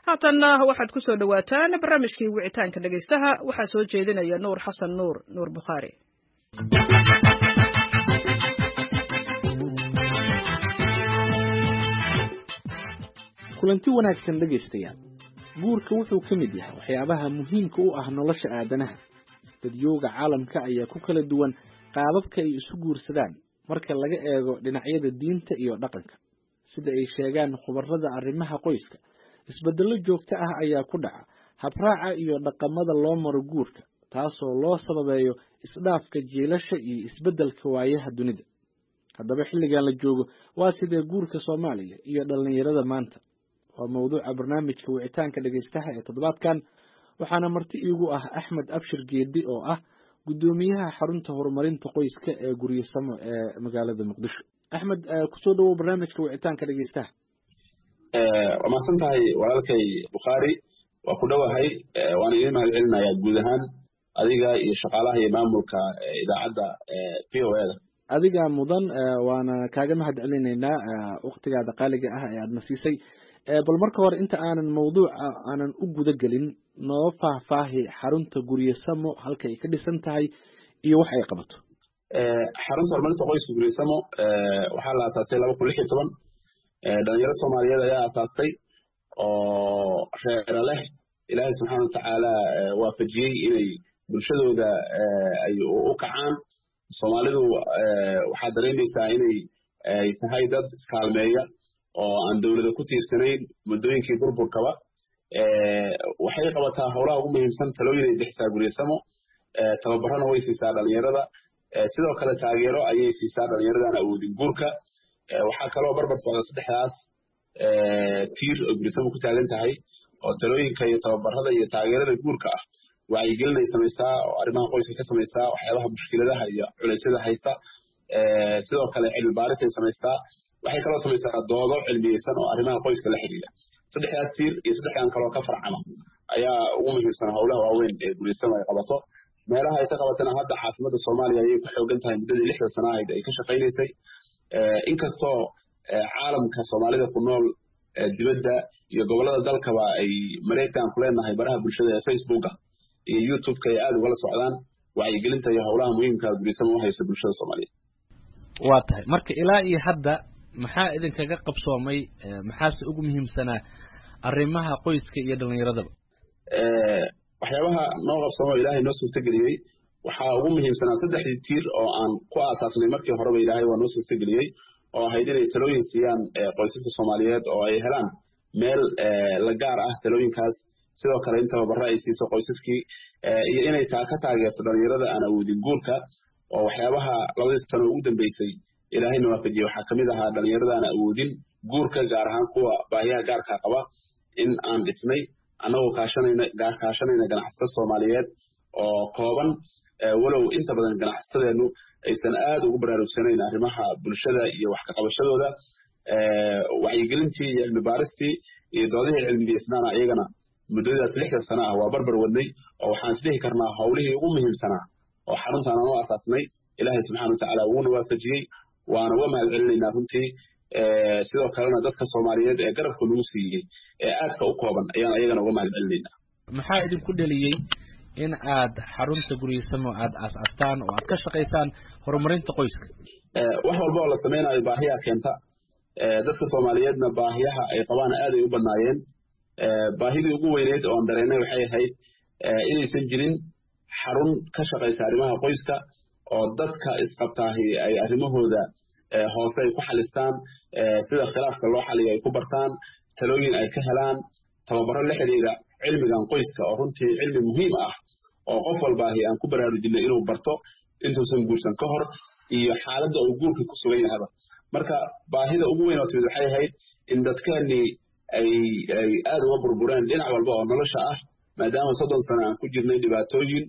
haatanna waxaad ku soo dhowaataan barnaamijkii wicitaanka dhegaystaha waxaa soo jeedinaya nuur xasan nuur nuur bukhaari kulanti wanaagsan dhegaystayaal guurka wuxuu ka mid yahay waxyaabaha muhiimka u ah nolosha aadanaha dadyooga caalamka ayaa ku kala duwan qaababka ay isu guursadaan marka laga eego dhinacyada diinta iyo dhaqanka sida ay sheegaan khubarada arrimaha qoyska isbeddello joogto ah ayaa ku dhaca habraaca iyo dhaqamada loo maro guurka taasoo loo sababeeyo isdhaafka jiilasha iyo isbeddelka waayaha dunida haddaba xilligan la joogo waa sidee guurka soomaaliya iyo dhallinyarada maanta waa mawduuca barnaamijka wicitaanka dhegaystaha ee toddobaadkan waxaana marti iigu ah axmed abshir geedi oo ah guddoomiyaha xarunta horumarinta qoyska ee guryasamo ee magaalada muqdisho axmed kusoo dhawow barnaamijka wicitaanka dhegaystaha waa mahadsan tahay walaalkay bukhaari waa ku dhowahay waana idiin mahad celinayaa guud ahaan adiga iyo shaqaalaha iyo maamulka idaacadda v o eda adigaa mudan waana kaaga mahad celinaynaa waktigaada qaaliga ah ee aadna siisay bal marka hore inta aanan mawduuca aanan u guda gelin noo faahfaahi xarunta guryasamo halka ay ka dhisan tahay iyo wax ay qabato xarunta horumarinta qoyska guryasamo waxaa la aasaasay laba kun lix iyo toban dhalinyaro soomaaliyeed ayaa aasaastay oo reera leh ilaahay subxaana watacaala waafajiyey inay bulshadooda ay u kacaan soomaalidu waxaa dareemaysaa inay ay tahay dad iskaalmeeya oo aan dowlada ku tiirsanayn muddooyinkii burburkaba waxay qabataa howlaha ugu muhiimsan talooyin ay bixisaa guryasamo tababarana way siisaa dhalinyarada sidoo kale taageero ayay siisaa dhalinyaradan awoodin guurka waxaa kaloo barbar socda saddexdaas tiir oo guryasamo ku taagan tahay oo talooyinka iyo tababarada iyo taageerada guurka ah wacyigelin ay samaysaa oo arrimaha qoyska ka samaysaa waxyaabaha mushkiladaha iyo culeysyada haysta sidoo kale cilmi baaris ay samaystaa waxay kaloo samaysaa doodo cilmiyeysan oo arrimaha qoyska la xidhiidha saddexdaas tiir iyo saddexdan kaloo ka farcama ayaa ugu muhiimsan howlaha waaweyn ee guryasamo ay qabato meelaha ay ka qabatana hadda caasimadda soomaaliya ayay ku xoogan tahay muddadii lixda sana ahayd ay ka shaqaynaysay inkastoo caalamka soomaalida ku nool dibadda iyo gobollada dalkaba ay mareegtaan ku leenahay baraha bulshada ee facebooka iyo youtubeka ay aada ugala socdaan wacyigelinta iyo howlaha muhiimka guryasamo u haysa bulshada soomaaliyeed waa tahay marka ilaa iyo hadda maxaa idinkaga qabsoomay maxaase ugu muhiimsanaa arrimaha qoyska iyo dhallinyaradaba waxyaabaha noo qabsoomo ilaahay noo suurtageliyey waxaa ugu muhiimsanaa saddexdii tiir oo aan ku aasaasnay markii horeba ilaahay waa noo suurtageliyey oo ahayd inay talooyin siiyaan qoysaska soomaaliyeed oo ay helaan meel la gaar ah talooyinkaas sidoo kale in tababaro ay siiso qoysaskii iyo inay taa ka taageerto dhalinyarada aan awoodin guurka oo waxyaabaha labadii sano ugu dambeysay ilaahayna waafajiyey waxaa kamid ahaa dhalinyarada aan awoodin guurka gaar ahaan kuwa baahiyaha gaarka qaba in aan dhisnay annagoo kaashanayna ganacsato soomaaliyeed oo kooban walow inta badan ganacsatadeennu aysan aad ugu baraarugsanayn arrimaha bulshada iyo wax kaqabashadooda wacyigelintii iyo cilmi baaristii iyo doodihii cilmigeysnaana iyagana muddadaas lixda sana ah waa barbar wadnay oo waxaan isdhihi karnaa howlihii ugu muhiimsanaa oo xaruntaan aan u asaasnay ilaahay subxana watacaala wuuna waafajiyey waana uga mahad celinaynaa runtii sidoo kalena dadka soomaaliyeed ee garabka nagu siiyey ee aadka u kooban ayaan ayagana uga mahad celinaynaa maxaa idinku dheliyey in aad xarunta guryasamo aad aas-astaan oo aad ka shaqaysaan horumarinta qoyska wax walba oo la samaynayo baahiyaa keenta dadka soomaaliyeedna baahiyaha ay qabaan aaday u badnaayeen baahidii ugu weyneyd oon dareennay waxay ahayd inaysan jirin xarun ka shaqaysa arrimaha qoyska oo dadka isqabtaahi ay arrimahooda hoose ay ku xalistaan sida khilaafka loo xaliyo ay ku bartaan talooyin ay ka helaan tababaro la xidhiidha cilmigan qoyska oo runtii cilmi muhiim ah oo qof walbaahi aan ku baraarujinay inuu barto intuusan guursan ka hor iyo xaaladda uu guurka ku sugan yahaba marka baahida ugu weyn oo timid waxay ahayd in dadkeennii ay ay aad uga burbureen dhinac walba oo nolosha ah maadaama soddon sano aan ku jirnay dhibaatooyin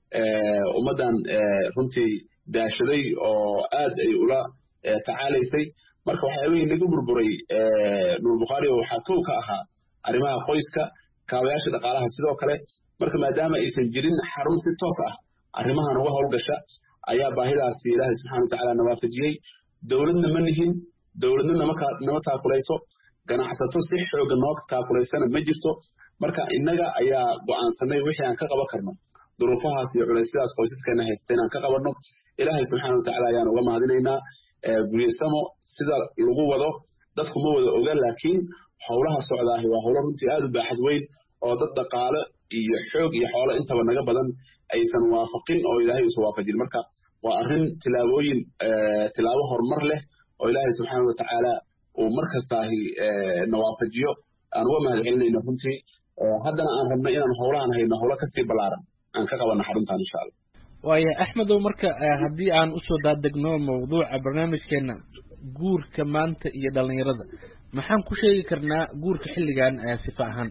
ummaddan runtii daashaday oo aad ay ula tacaalaysay marka waxyaabihii nagu burburay nuur bukhaari waxaa kow ka ahaa arrimaha qoyska kaabayaasha dhaqaalaha sidoo kale marka maadaama aysan jirin xarun si toos ah arrimahan uga howlgasha ayaa baahidaasi ilaahay subxana watacaala na waafajiyey dowladna ma nihin dowladna nama taakulayso ganacsato si xooga noo taakulaysana ma jirto marka innaga ayaa go'aansanay wixii aan ka qaban karno duruufahaas iyo culaysyadaas qoysaskeena haysta inaan ka qabanno ilaahay subxaana watacaala ayaan uga mahadinaynaa guryasamo sida lagu wado dadku ma wada oga laakiin howlaha socdaahi waa howlo runtii aad u baaxad weyn oo dad dhaqaale iyo xoog iyo xoolo intaba naga badan aysan waafaqin oo ilaahay uusan waafajin marka waa arrin tilaabooyin tilaabo horumar leh oo ilaahay subxaana watacaala uu mar kastaahi na waafajiyo aan uga mahad celinayno runtii haddana aan rabno inaan howlahan hayno howlo kasii ballaaran aan ka qabanno xaruntan insha allah waaya axmedow marka haddii aan usoo daadegno mawduuca barnaamijkeena guurka maanta iyo dhallinyarada maxaan ku sheegi karnaa guurka xilligan sifa ahaan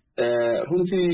runtii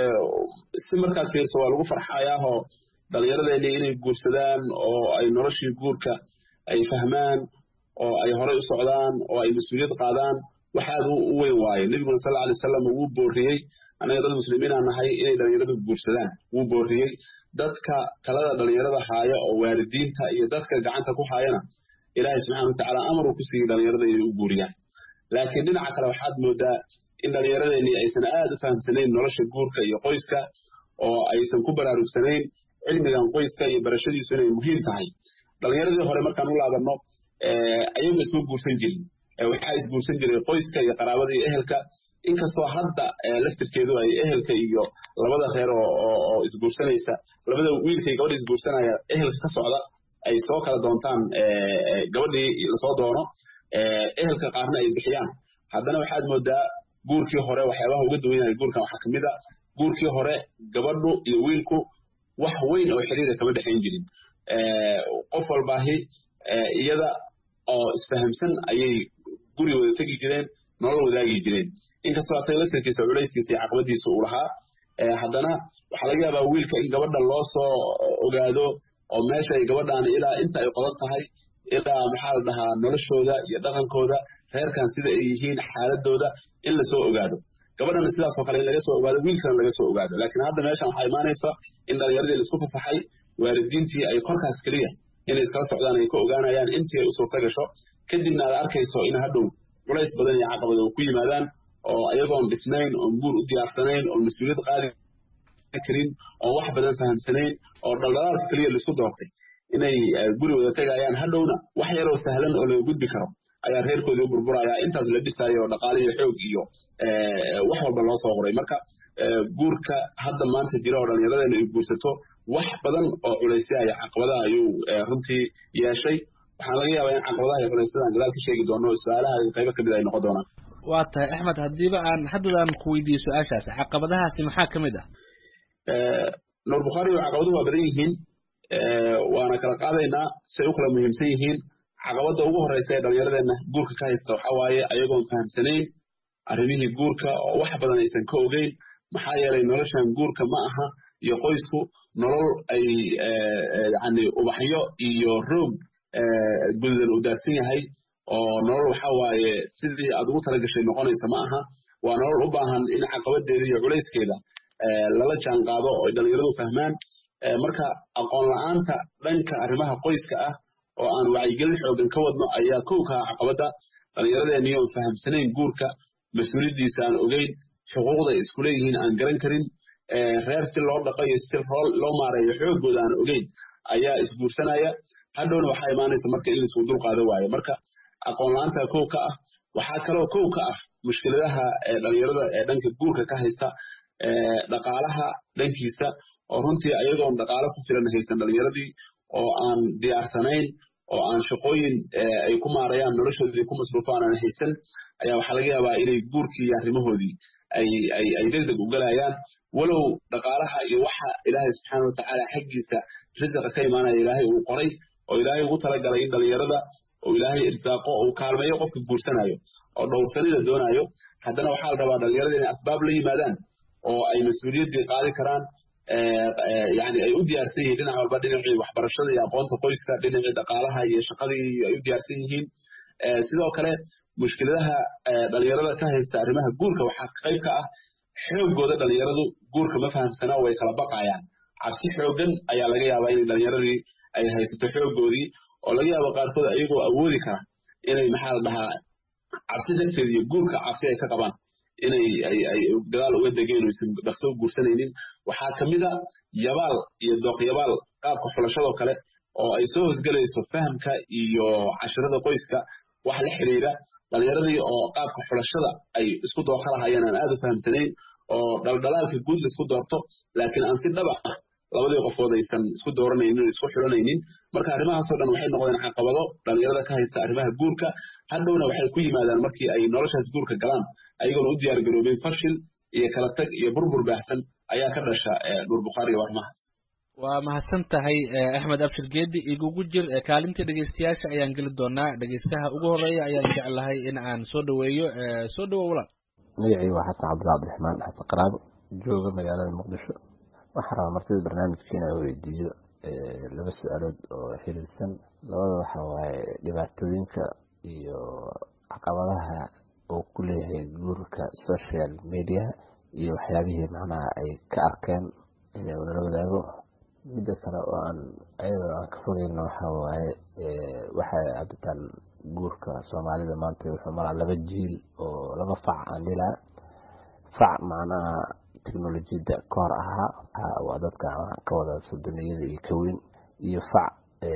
si markaad fiirso waa lagu farxayaahoo dhallinyaradeeni inay guursadaan oo ay noloshii guurka ay fahmaan oo ay horay u socdaan oo ay mas-uuliyad qaadaan wax aad u weyn waaye nebiguna sal alay wasalam wuu booriyey annaga dad muslimiinaa nahay inay dhallinyaradu guursadaan wuu booriyey dadka talada dhallinyarada haaya oo waalidiinta iyo dadka gacanta ku haayana ilaahay subxana watacaala amaruu ku siiyey dhallinyarada inay u guuriyaan laakiin dhinaca kale waxaad moodaa in dhallinyaradeenii aysan aad u fahamsanayn nolosha guurka iyo qoyska oo aysan ku baraarugsanayn cilmigan qoyska iyo barashadiisu inay muhiim tahay dhallinyaradii hore markaan u laabanno ayagu isma guursan jirin waxaa isguursan jiray qoyska iyo qaraabada iyo ehelka inkastoo hadda laftirkeedu ay ehelka iyo labada reer oo isguursanaysa labada wiilka iyo gabadha isguursanaya ehelka ka socda ay soo kala doontaan gabadhii lasoo doono ehelka qaarna ay bixiyaan haddana waxaad moodaa guurkii hore waxyaabaha uga duwan yahay guurkan waxaa kamid a guurkii hore gabadhu iyo wiilku wax weyn oo xiriira kama dhexayn jirin qof walbaahi iyada oo isfahamsan ayay guri wada tegi jireen nolol wadaagi jireen inkastoo asaga laftirkiisa culayskiisa iyo caqabadiisa uu lahaa haddana waxaa laga yaabaa wiilka in gabadha loo soo ogaado oo meesha ay gabadhaan ilaa inta ay qodan tahay ilaa maxaa la dhahaa noloshooda iyo dhaqankooda reerkan sida ay yihiin xaaladooda in lasoo ogaado gabadhana sidaasoo kale in laga soo ogaado wiilkana laga soo ogaado laakiin hadda meeshan waxaa imaanaysa in dhalinyaradii laisku fasaxay waalidiintii ay korkaas keliya inay iskala socdaan ay ka ogaanayaan intii ay u suurta gasho kadibna aad arkayso in hadhow culays badan iyo caqabad oo ku yimaadaan oo ayagoon dhisnayn oon guur u diyaarsanayn oon mas-uuliyad qaadi karin oon wax badan fahamsanayn oo dhaldhalaalka keliya laisku doortay inay guri wada tegayaan hadhowna wax yaroo sahlan oo laga gudbi karo ayaa reerkoodii u burburaya intaas la dhisaayo oo dhaqaale iyo xoog iyo wax walba loo soo qoray marka guurka hadda maanta jira oo dhallinyaradeena ay guursato wax badan oo culaysya iyo caqabadaha ayuu runtii yeeshay waxaan laga yaabaa in caqabadaha iyo culaysyadaan gadaal ka sheegi doono su-aalaha qaybo kamid ay noqon doonaan waa tahay axmed haddiiba aan haddadaan ku weydiiyo su-aashaas caqabadahaasi maxaa ka mid ah nuur bukhaari oo caqabaduhu waa badan yihiin waana kala qaadaynaa say u kala muhiimsan yihiin caqabadda ugu horeysa ee dhallinyaradeenna guurka ka haysta waxaa waaye ayagoon fahamsanayn arrimihii guurka oo wax badan aysan ka ogeyn maxaa yeelay noloshan guurka ma aha iyo qoysku nolol ay yani ubaxyo iyo roog gududan u daadsan yahay oo nolol waxaa waaye sidii aad ugu talagashay noqonaysa ma aha waa nolol u baahan in caqabadeeda iyo culayskeeda lala jaan qaado oo ay dhallinyaradu fahmaan marka aqoon la-aanta dhanka arrimaha qoyska ah oo aan wacyigelin xoogan ka wadno ayaa kow kaa caqabadda dhallinyaradeennii oon fahamsanayn guurka mas-uuliyaddiisa aan ogeyn xuquuqda ay isku leeyihiin aan garan karin reer si loo dhaqo iyo si loo maareeyo xoogooda aan ogeyn ayaa isguursanaya hadhowna waxaa imaanaysa marka in laisku dul qaado waayo marka aqoon la-aanta kow ka ah waxaa kaloo kow ka ah mushkiladaha dhallinyarada ee dhanka guurka ka haysta dhaqaalaha dhankiisa oo runtii ayagoon dhaqaalo ku filan haysan dhallinyaradii oo aan diyaarsanayn oo aan shaqooyin ay ku maarayaan noloshoodii ku masruufaan aan haysan ayaa waxaa laga yaabaa inay guurkii iyo arrimahoodii ay degdeg u galayaan walow dhaqaalaha iyo waxa ilaahay subxaana watacaala xaggiisa risiqa ka imaanaya ilaahay uu qoray oo ilaahay ugu talagalay in dhallinyarada oo ilaahay irsaaqo uu kaalmeeyo qofka guursanayo oo dhowrsanida doonayo haddana waxaa la rabaa dhallinyarada inay asbaab la yimaadaan oo ay mas-uuliyaddii qaadi karaan yani ay u diyaarsan yihiin dhinac walba dhinacii waxbarashada iyo aqoonta qoyska dhinacii dhaqaalaha iyo shaqadii ay u diyaarsan yihiin sidoo kale mushkiladaha dhallinyarada ka haysta arrimaha guurka waxaa qayb ka ah xoogooda dhallinyaradu guurka ma fahamsanaa way kala baqayaan cabsi xoogan ayaa laga yaabaa inay dhallinyaradii ay haysato xoogoodii oo laga yaabo qaarkood ayagoo awoodi kara inay maxaa la dhahaa cabsi darteed iyo guurka cabsi ay ka qabaan inay ay dagaal uga degeen oo isan dhaqso u guursanaynin waxaa ka mid a yabaal iyo dooqyabaal qaabka xulashadoo kale oo ay soo hosgelayso fahamka iyo cashirada qoyska wax la xiriira dhalinyaradii oo qaabka xulashada ay isku dooqa lahayeen aan aad u fahamsanayn oo dhaldhalaalka guud la isku doorto laakiin aan si dhaba ah labadii qofood aysan isku dooranaynin isku xulanaynin marka arrimahaasoo dhan waxay noqdeen caqabado dhalinyarada ka haysta arrimaha guurka hadhowna waxay ku yimaadaan markii ay noloshaas guurka galaan ayagoona u diyaar garoobeen fashil iyo kala tag iyo burbur baahsan ayaa ka dhasha nuur bukhaari iyo arrimahaas waa mahadsan tahay axmed abshir geedi igugu jir kaalintii dhegeystayaasha ayaan geli doonaa dhegeystaha ugu horeeya ayaan jeclahay in aan soo dhaweeyo soo dhawow walaal magacii waa xasan cabdilla cabdiraxmaan xasan qaraabo jooga magaalada muqdisho waxaa rabaa martida barnaamijka inaa weydiiyo laba su-aalood oo xiriirsan labada waxa waaye dhibaatooyinka iyo caqabadaha uu ku leeyahay guurka social mediaha iyo waxyaabihii macnaha ay ka arkeen inay nala wadaago midda kale oo aan ayadoo aan ka fogeyno waxa waaye waxay cabitaan guurka soomaalida maanta wuxuu maraa laba jiil oo laba fac aan dhilaa fac macnaha teknolojiyadda ka hor ahaa waa dadka ka wada sodoniyada iyo kaweyn iyo fac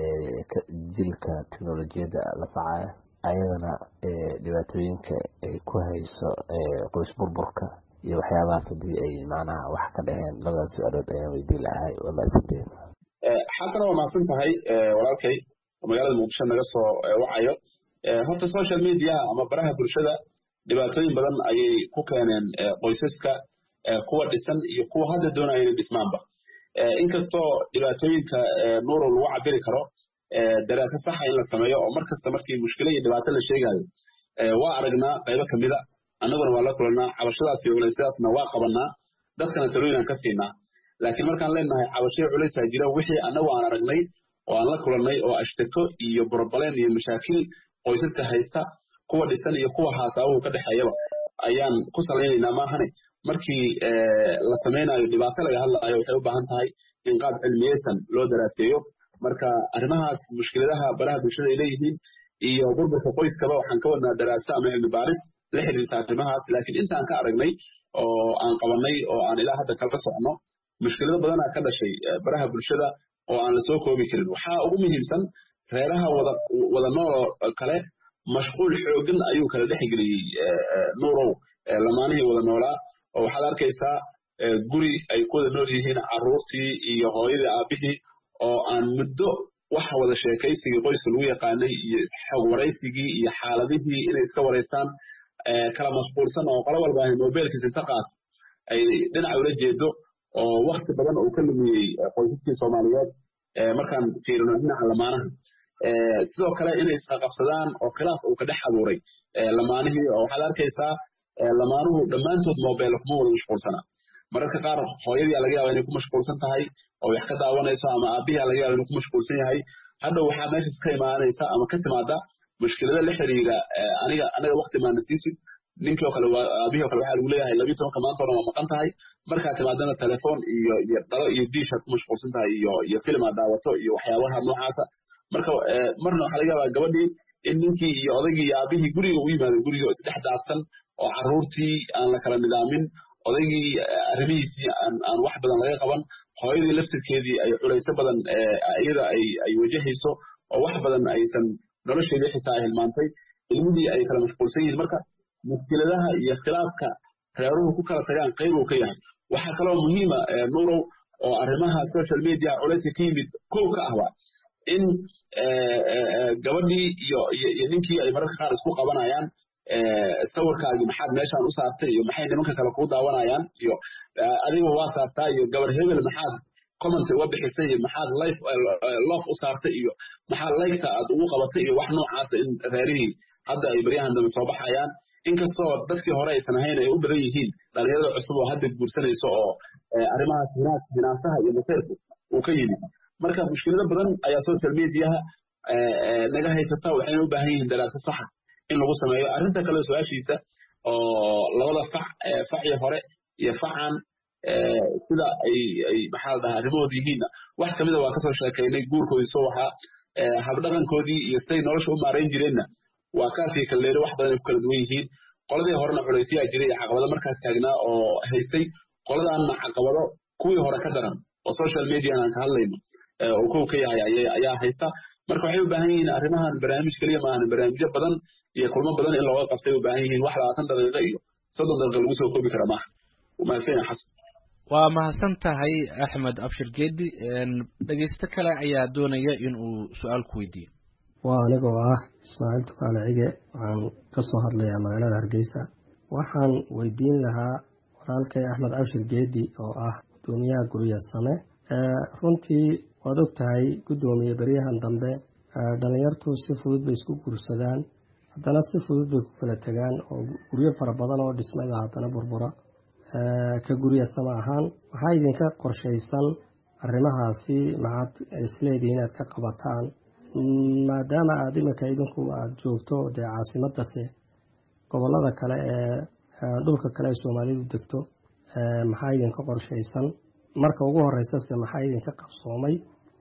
jilka teknolojiyadda la facaya ayadana dhibaatooyinka ay ku hayso qoys burburka iyo waxyaabahaas haddii ay macnaha wax ka dhaheen labadaas su-aalood ayaan weydiin lahay waa mahadsanteen xasana waa mahadsan tahay walaalkay magaalada muqdisho naga soo wacayo horta social media ama baraha bulshada dhibaatooyin badan ayay ku keeneen qoysaska kuwa dhisan iyo kuwa hadda doonaya inay dhismaanba inkastoo dhibaatooyinka nuuro lagu cabiri karo daraasa saxa in la sameeyo oo mar kasta markii mushkilo iyo dhibaato la sheegayo waa aragnaa qaybo kamida annaguna waa la kulanaa cabashadaas iyo culaysyadaasna waa qabanaa dadkana talooyinaan ka siinaa laakiin markaan leenahay cabashaya culaysaa jira wixii annagu aan aragnay oo aan la kulannay oo ashtako iyo borbaleen iyo mashaakil qoysaska haysta kuwa dhisan iyo kuwa haasaabuhu ka dhexeeyaba ayaan ku salaynaynaa maahane markii la samaynayo dhibaato laga hadlaayo waxay u baahan tahay in qaab cilmiyeysan loo daraaseeyo marka arrimahaas mushkiladaha baraha bulshada ay leeyihiin iyo burburka qoyskaba waxaan ka wadnaa daraaso ama cilmi baaris la xiriirta arrimahaas laakiin intaan ka aragnay oo aan qabanay oo aan ilaa hadda kala socno mushkilado badanaa ka dhashay baraha bulshada oo aan la soo koobi karin waxaa ugu muhiimsan reeraha wada wada nool kale mashquul xooggan ayuu kala dhexgeliyey nuurow lamaanihii wada noolaa oo waxaad arkaysaa guri ay ku wada nool yihiin carruurtii iyo hooyadii aabbihii oo aan muddo waxa wada sheekaysigii qoyska lagu yaqaanay iyo xog waraysigii iyo xaaladihii inay iska waraystaan kala mashquulsan oo qolo walba ahay mobilkiisa inta qaat ay dhinaca ula jeedo oo wakti badan uu ka lumiyey qoysaskii soomaaliyeed markaan fiirino dhinaca lamaanaha sidoo kale inay isqaqabsadaan oo khilaaf uu ka dhex abuuray lamaanihii oo waxaad arkaysaa lamaanuhu dhammaantood mobile kuma wada mashquulsana mararka qaar hooyadii laga yaaba inay ku mashquulsan tahay oo wax ka daawanayso ama aabihii laga yaaba inuu ku mashquulsan yahay hadhow waxaa meeshas ka imaanaysa ama ka timaada mushkilada la xiriira aniga aniga wakti maana siisid ninkii oo kale aabihii oo kale waxaa lagu leeyahay labiyi tobanka maanta o dhan waa maqan tahay markaa timaadana telefoon iyo iyo dhalo iyo diishaad ku mashquulsan tahay iyo iyo film aad daawato iyo waxyaabaha noocaasa marka marna waxaa laga yaabaa gabadhii in ninkii iyo odaygii iyo aabihii guriga u yimaado guriga oo isdhex daadsan oo carruurtii aan la kala nidaamin odaygii arrimihiisii aan aan wax badan laga qaban hooyadii laftirkeedii ay culayso badan iyada ay ay wajahayso oo wax badan aysan nolosheedii xitaa ay hilmaantay ilmihii ay kala mashquulsan yihiin marka mushkiladaha iyo khilaafka reeruhu ku kala tagaan qayb uu ka yahay waxaa kaloo muhiima nuurow oo arrimaha social media culayska ka yimid kow ka ahba in gabadhii iyo iyo ninkii ay mararka qaar isku qabanayaan sawirkaagii maxaad meeshaan u saartay iyo maxay nimanka kale kuu daawanayaan iyo adiga waa saartaa iyo gabar hebel maxaad comment uga bixisay iyo maxaad life love u saartay iyo maxaad liketa aad ugu qabatay iyo wax noocaasa in reerihii hadda ay baryahan dambe soo baxayaan inkastoo dadkii hore aysan ahayn ay u badan yihiin dhalinyarada cusub oo hadda guursanayso oo arrimahaas hinaas hinaasaha iyo masayrku uu ka yimid marka mushkilado badan ayaa social mediaha naga haysata waxayna u baahan yihiin daraaso saxa in lagu sameeyo arrinta kale su-aashiisa oo labada fac facii hore iyo facan sida ay ay maxaa la dhahaa arrimahooda yihiinna wax kamida waa kasoo sheekaynay guurkoodii soo waxaa habdhaqankoodii iyo siday nolosha u maarayn jireenna waa kaafii kalleere wax badan ay ku kala duwan yihiin qoladii horena culaysyaa jiray iyo caqabado markaas taagnaa oo haystay qoladaanna caqabado kuwii hore ka daran oo social median aan ka hadlayno oo kow ka yahay ayaa haysta marka waxay u baahan yihiin arrimahan barnaamij keliya maahan barnaamijyo badan iyo kulmo badan in looga qabtay u baahan yihiin wax labaatan daqiiqo iyo soddon daqiiqo lagu soo koobi kara maaha mahadsan yahay xasan waa mahadsan tahay axmed abshir geedi dhegeysto kale ayaa doonaya in uu su-aal ku weydiiyo waa anigoo ah ismaaciil tukaale cige waxaan ka soo hadlayaa magaalada hargeysa waxaan weydiin lahaa walaalkay axmed abshir geedi oo ah gudoomiyaha gurya same runtii waad og tahay guddoomiye beryahan dambe dhalinyartu si fudud bay isku guursadaan haddana si fudud bay ku kala tegaan oo guryo fara badan oo dhismayba haddana burbura ka guryasama ahaan maxaa idinka qorshaysan arrimahaasi maxaad isleedihi inaad ka qabataan maadaama aada iminka idinku aada joogto dee caasimadase gobollada kale ee dhulka kale ee soomaalidu degto maxaa idinka qorshaysan marka ugu horeysase maxaa idinka qabsoomay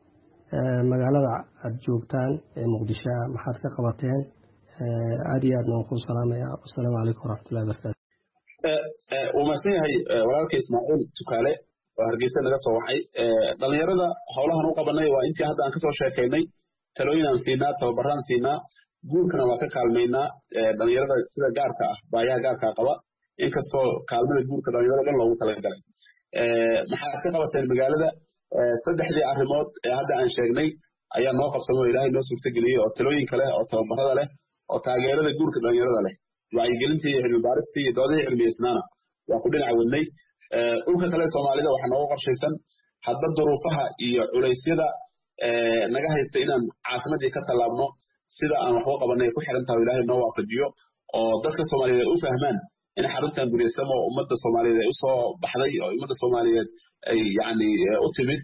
magaalada aada joogtaan ee muqdisho maxaad ka qabateen aada iyo aadna waan kuu salaamaya wasalaamu calaykum waraxmatullahi wabarakatu wuu mahadsan yahay walaalka ismaaciil tukaale oo hargeysa naga soo waxay dhalinyarada howlahan u qabanay waa intii hadda aan kasoo sheekaynay talooyin aan siinaa tababaraan siinaa guurkana waa ka kaalmaynaa dhalinyarada sida gaarka ah baayaha gaarkaa qaba inkastoo kaalmada guurka dhalinyarada dhan loogu talagalay maxaad ka qabateen magaalada saddexdii arrimood ee hadda aan sheegnay ayaa noo qabsamay oo ilaahay noo suurtageliyey oo talooyinka leh oo tababarada leh oo taageerada guurka dhalinyarada leh wacyigelintii iyo cilmi baaristii iyo doodihii cilmiyeysnaana waa ku dhinac wadnay dhulka kale soomaalida waxaa nooga qorshaysan hadba duruufaha iyo culaysyada naga haysta inaan caasimadii ka tallaabno sida aan waxba qabanay ku xiran tahay ilaahay noo waafajiyo oo dadka soomaaliyeed ay u fahmaan in xaruntan guryasamo ummadda soomaaliyeed ay usoo baxday oo ummadda soomaaliyeed ay yacni u timid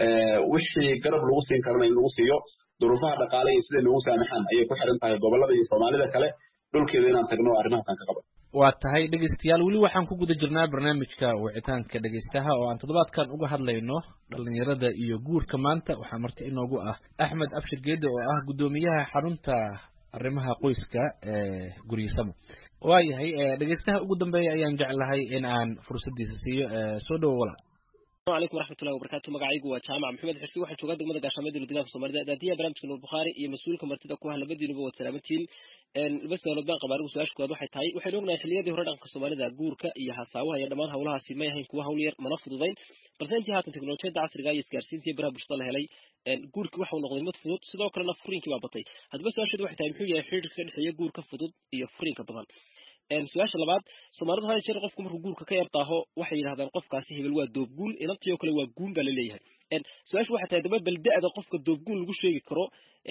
wixii garab lagu siin karana in lagu siiyo duruufaha dhaqaale iyo siday noogu saamaxaan ayay ku xiran tahay gobollada iyo soomaalida kale dhulkeeda inaan tagno arrimahaasaan ka qaban waa tahay dhegeystayaal weli waxaan ku guda jirnaa barnaamijka wicitaanka dhegeystaha oo aan toddobaadkan uga hadlayno dhalinyarada iyo guurka maanta waxaa marti inoogu ah axmed abshir geede oo ah guddoomiyaha xarunta arrimaha qoyska ee guryasamo waayahay dhegeystaha ugu dambeeya ayaan jeclahay in aan fursadiisa siiyo soo dhowo walaal السلام عليكم ورحمة الله وبركاته مقاعيق وجامع محمد حرفي واحد شو قدم مدة قاشمة دي لقدام الصومالية داتية برامج كنور بخاري هي مسؤول كمرتدى كوها لبدي نبوة سلامتين بس لو بان قبارو سواش كواد واحد تاي waxay ognahay xilliyadii hore dhanka Soomaalida guurka iyo hasaawaha iyo dhamaan hawlahaasi ma yahayn kuwa hawl yar mana fududayn balse intii haatan teknolojiyada casriga iyo isgaarsiinta iyo baraha bulshada la helay guurki waxa uu noqday mid fudud sidoo kalena furiinkii baa batay haddaba su-aasheedu waxay tahay muxuu yahay xiriirka ka dhexeeya guurka fudud iyo furiinka badan su-aasha labaad soomaalidu hal jeer qofku markuu guurka ka yartaaho waxay yidhahdaan qofkaasi hebel waa doobguun inantii oo kale waa guun baa laleeyahay su-aashu waxay tahay daba bal da-da qofka doobguun lagu sheegi karo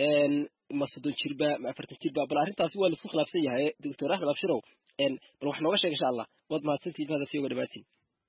ma soddon jirba ma afartan jirba bal arrintaasi waa laisku khilaafsan yahay doctor axmed abshirow bal wax nooga sheeg insha allah waad mahadsantihin mahada fiyoga dhamaatiin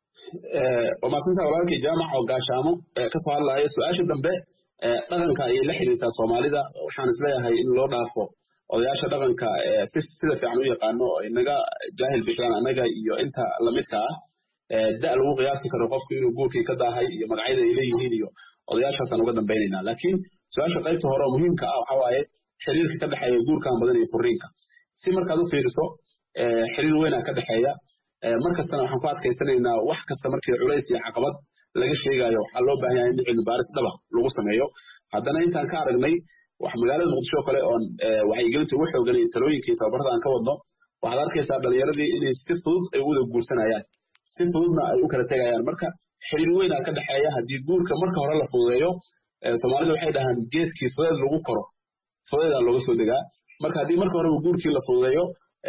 waa mahadsantaha walaalkii jaamac oo gaashaamo kasoo hadlaya su-aasha dambe dhaqanka ayay la xiriirtaa soomaalida waxaan isleeyahay in loo dhaafo odayaasha dhaqanka sida fiican u yaqaano oo inaga jaahil bixiyaan annaga iyo inta lamidka ah da lagu qiyaasi karo qofku inuu guurkii ka daahay iyo magacyada ay leeyihiin iyo odayaashaasaan uga dambaynaynaa laakiin su-aasha qaybta hore oo muhiimka ah waxa waaye xiriirka ka dhexeeya guurkan badan iyo furiinka si markaad u fiiriso xiriir weynaa ka dhexeeya markastana waxaan ku adkaysanaynaa wax kasta markii culays iyo caqabad laga sheegayo waxaa loo baahan yahay in cilmi baaris dhaba lagu sameeyo haddana intaan ka aragnay wax magaalada muqdisho kale oon wacyigelinta ugu xoogan iyo talooyinka iyo tababarada aan ka wadno waxaad arkaysaa dhalinyaradii inay si fudud ay u wada guursanayaan si fududna ay u kala tegayaan marka xiriir weynaa ka dhexeeya haddii guurka marka hore la fududeeyo soomaalida waxay dhahaan geedkii fudeed lagu koro fudeedaa looga soo degaa marka haddii marka horeba guurkii la fududeeyo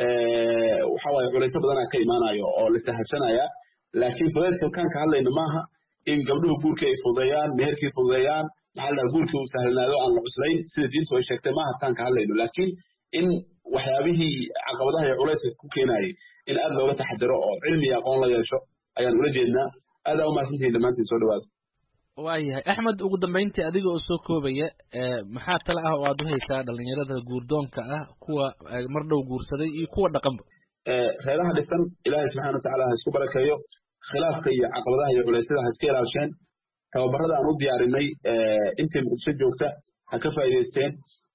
waxa waaye culaysyo badanaa ka imaanayo oo la sahashanaya laakiin fudeedka kaan ka hadlayna maaha in gabdhuhu guurkii ay fududeeyaan meherkii fududeeyaan maxaa la dhaha guurkii uu sahlanaado aan la cuslayn sida diintu ay sheegtay maaha taan ka hadlayno laakiin in waxyaabihii caqabadaha iyo culayska ku keenayay in aad looga taxadiro oo cilmi iyo aqoon la yeesho ayaan ula jeednaa aadaa u mahadsantihiin dhammaantiin soo dhawaada waayahay axmed ugu dambeyntii adiga oo soo koobaya maxaa tale ah oo aad u haysaa dhalinyarada guurdoonka ah kuwa mar dhow guursaday iyo kuwa dhaqanba reeraha dhisan ilaahay subxana watacaala ha isku barakeeyo khilaafka iyo caqabadaha iyo culeysyada ha iska ilaasheen tababarada aan u diyaarinay intii muqdisho joogta ha ka faa'iidaysteen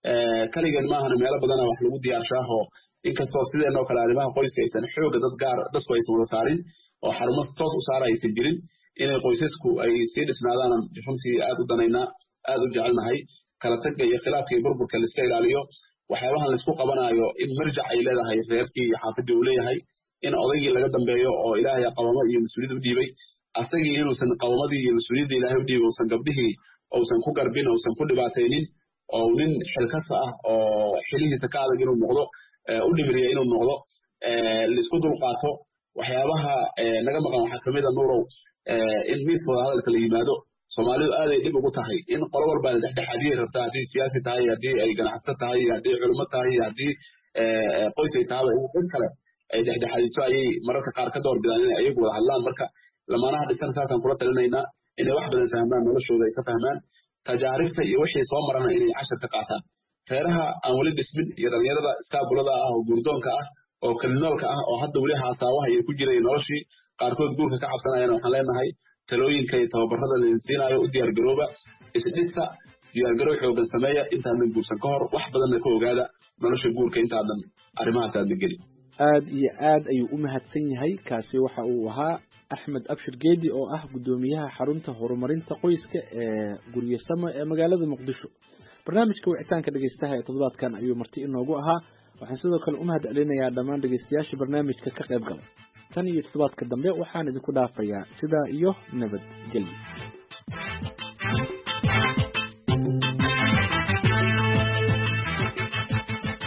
kaligeed maahana meelo badana wax lagu diyaarshaahoo inkastoo sideenoo kale arrimaha qoyska aysan xooga dad gaar dadku aysan wada saarin oo xarumo toos u saara aysan jirin inay qoysasku ay sii dhisnaadaanan runtii aad u danaynaa aad u jecelnahay kala tagga iyo khilaafka iyo burburka laiska ilaaliyo waxyaabahan laisku qabanaayo in marjac ay leedahay reerkii iyo xaafadii uu leeyahay in odaygii laga dambeeyo oo ilaahay qabamo iyo mas-uuliyad u dhiibay asagii inuusan qabamadii iyo mas-uuliyadda ilaahay u dhiibay uusan gabdhihii uusan ku garbin uusan ku dhibaataynin oo nin xilkasa ah oo xilihiisa ka adag inuu noqdo u dhimiriya inuu noqdo laisku dulqaato waxyaabaha naga maqan waxaa kamid a nuurow in miiska wada hadalka la yimaado soomaalidu aaday dhib ugu tahay in qolo walba dhexdhexaadiyay rabtaa haddii siyaasi tahay haddii ay ganacsato tahay haddii culimo tahay haddii qoys ay tahaba dad kale ay dhexdhexaadiso ayay mararka qaar ka door bidaan inay ayagu wada hadlaan marka lamaanaha dhisan saasaan kula talinaynaa inay wax badan fahmaan noloshooda ay ka fahmaan tajaaribta iyo wixii soo marana inay cashar ka qaataan reeraha aan weli dhismin iyo dhalinyarada iskaabulada ah oo guurdoonka ah oo kalinoolka ah oo hadda weli haasaawaha iyo ku jiray noloshii qaarkood guurka ka cabsanayana waxaan leenahay talooyinka iyo tababarada laidin siinaayo u diyaargarooba isdhista diyaargarow xoogan sameeya intaadan guursan ka hor wax badanna ka ogaada nolosha guurka intaadan arrimahaas aadna gelin aad iyo aad ayuu u mahadsan yahay kaasi waxa uu ahaa axmed abshir geedi oo ah guddoomiyaha xarunta horumarinta qoyska ee guryasamo ee magaalada muqdisho barnaamijka wicitaanka dhegeystaha ee toddobaadkan ayuu marti inoogu ahaa waxaan sidoo kale u mahad celinayaa dhammaan dhegeystayaasha barnaamijka ka qayb galay tan iyo toddobaadka dambe waxaan idinku dhaafayaa sidaa iyo nabadgelyo